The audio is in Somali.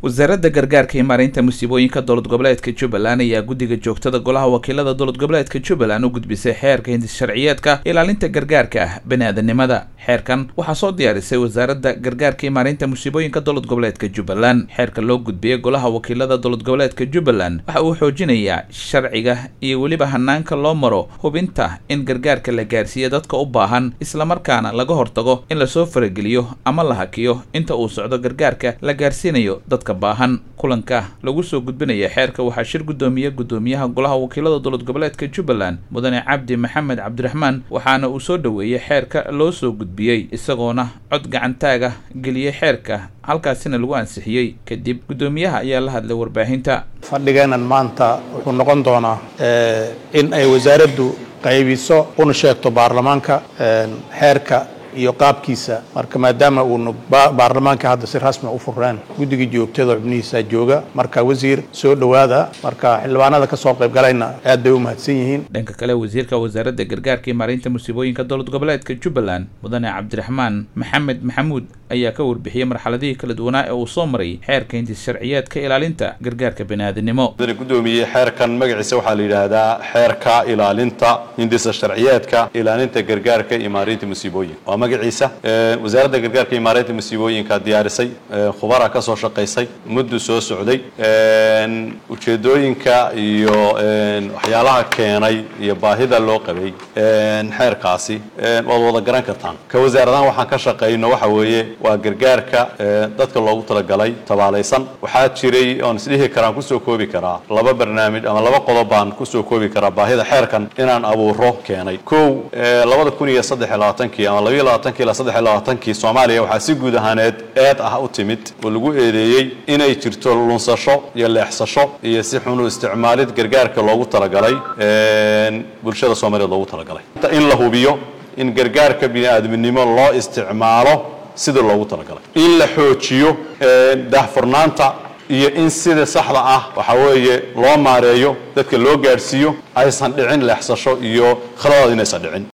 wasaaradda gargaarka iyo maareynta musiibooyinka dowlad goboleedka jubbaland ayaa guddiga joogtada golaha wakiilada dowlad goboleedka jubbaland u gudbisay xeerka hindis sharciyeedka ilaalinta gargaarka ah bani-aadanimada xeerkan waxaa soo diyaarisay wasaaradda gargaarka iyo maareynta musiibooyinka dowlad goboleedka jubbaland xeerka loo gudbiyey golaha wakiilada dowlad goboleedka jubbaland waxa uu xoojinayaa sharciga iyo weliba hanaanka loo maro hubinta in gargaarka la gaarsiiyo dadka u baahan islamarkaana laga hortago in lasoo farageliyo ama la hakiyo inta uu socdo gargaarka la gaarsiinayo dadka baahan kulanka lagu soo gudbinaya xeerka waxaa shir guddoomiye guddoomiyaha golaha wakiilada dowlad goboleedka jubbaland mudane cabdi maxamed cabdiraxmaan waxaana uu soo dhoweeyey xeerka loo soo gudbiyey isagoona cod gacantaaga geliyey xeerka halkaasina lagu ansixiyey kadib guddoomiyaha ayaa la hadlay warbaahinta fadhigeenan maanta wuxuu noqon doonaa in ay wasaaraddu qaybiso una sheegto baarlamaanka xeerka iyo qaabkiisa marka maadaama uuna baarlamaanka hadda si rasmi u fureen guddiga joogtada xubnihiisa jooga marka wasiir soo dhowaada marka xildhibaanada kasoo qaybgalayna aad bay u mahadsan yihiin dhanka kale wasiirka wasaaradda gargaarka iyo maareynta musiibooyinka dowlad goboleedka jubbaland mudane cabdiraxmaan maxamed maxamuud ayaa ka warbixiyey marxaladihii kala duwanaa ee uu soo maray xeerka hindis sharciyeedka ilaalinta gargaarka baniaadanimo gudoomiye xeerkan magaciisa waxaa la yidhaahdaa xeerka ilaalinta hindisa sharciyeedka ilaalinta gargaarka iyo maareynta musiibooyinka magaciisa wasaaradda gargaarka iyo maareynta musiibooyinka diyaarisay khubara ka soo shaqaysay muddu soo socday ujeedooyinka iyo waxyaalaha keenay iyo baahida loo qabay xeerkaasi waad wada garan kartaan ka wasaaradahan waxaan ka shaqayno waxa weeye waa gargaarka dadka loogu talagalay tabaalaysan waxaa jiray oon isdhihi karaan kusoo koobi karaa laba barnaamij ama laba qodob baan kusoo koobi karaa baahida xeerkan inaan abuuro keenay kow labada kun iyo saddex iyo labaatankii ama labaiyo labaatankii ilaa saddex iyo labaatankii soomaaliya waxaa si guud ahaaneed eed ah u timid oo lagu eedeeyey inay jirto lunsasho iyo leexsasho iyo si xun u isticmaalid gargaarka loogu talagalay bulshada soomaaliyeed loogu talagalay in la hubiyo in gargaarka bini-aadminimo loo isticmaalo sida loogu talagalay in la xoojiyo daahfurnaanta iyo in sida saxda ah waxa weeye loo maareeyo dadka loo gaadhsiiyo aysan dhicin leexsasho iyo khaladaad inaysan dhicin